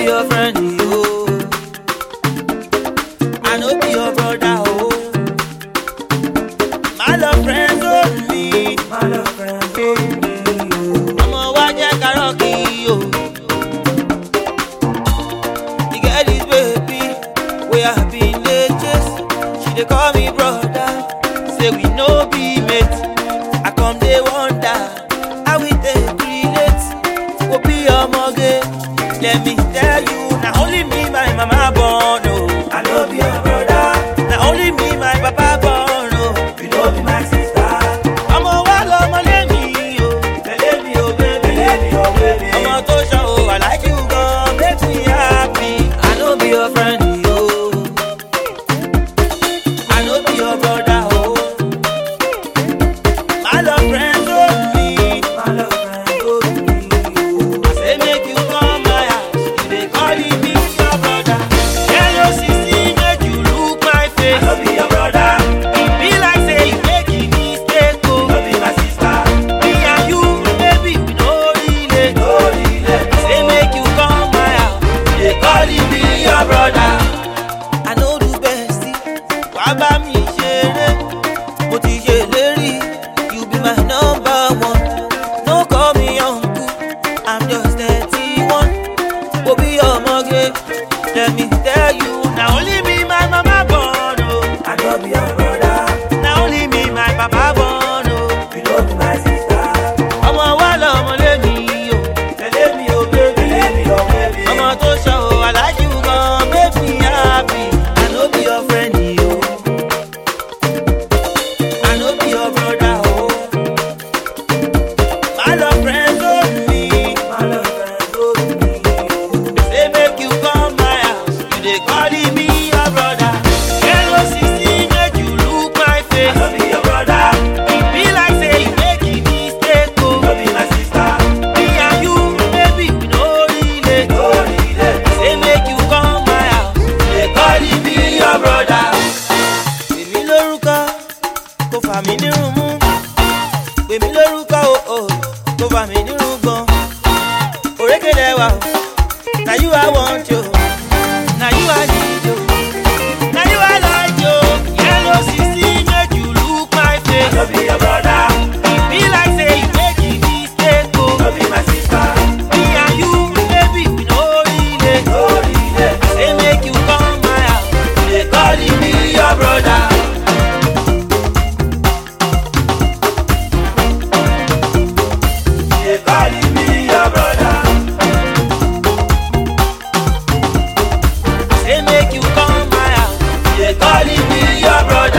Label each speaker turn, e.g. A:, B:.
A: your friend, yo. I no be your brother, oh. My love friends only. My love friends only. Ọmọ wa jẹ́ kárọ̀kì, yo. You get this baby, wey I been dey chase. She dey call me brother, say we no be mate. I come dey wonder, how we take relate? Go be ọmọge, let me tell you, na only me my mama born, oh. I no be your brother, na only me my papa born, oh. You no be my sister. Ọmọ wa lọmọ lémi, o. Tẹ̀lé mi, o baby. Tẹ̀lé mi, o baby. Ọmọ tó ṣan o, I like you gan, make me happy. I no be your friend, yo. I no be your brother, oh. My love friends only. My love friends only. I say make you come my house. You dey calling me your brother. Yellow sissy make you look my face. I no be your brother. E be like say you make a mistake, oh. No be my sister. Me and you, baby, we no relate. No relate. Say make you come my house. You dey calling me your brother. I no do bestie. Wá bá mi ṣeré. Mo ti ṣèlérí. You be my number one. No call me uncle. I'm just thirty-one. Mo bí ọmọge. Let me tell you. Na only me my mama born o. I no be your brother. Na only me my papa born o. You no be my sister. Ọmọ wa lọmọ lémi o. Tẹ̀lé mi o baby. Tẹ̀lé mi o baby. Ọmọ tó ṣọ o, I like you gan, make me happy. I no be your friend o. I no be your brother o. My love friends only. My love friends only. Say make you come my house. You dey calling me your brother. Yellow sixteen make you look my face. I no be your brother. E be like say you make a mistake o. No be my sister. Me and you, baby, we no relate. No relate. Say make you come my house. You dey calling me your brother. Èmi lórúkọ kò fà mí nírun mú pèmí lórúkọ o ò kò fà mí nírun gan òrékèlè wa o na you i want yo na you i need yo na you i like yo yellow sisi make you look my face. no be your brother. e be like say you make a mistake o. no be my sister. me and you baby we no relate. no relate. say make you come my house you dey call me your brother. dey calling me your brother. Say make you come my house, dey calling me your brother.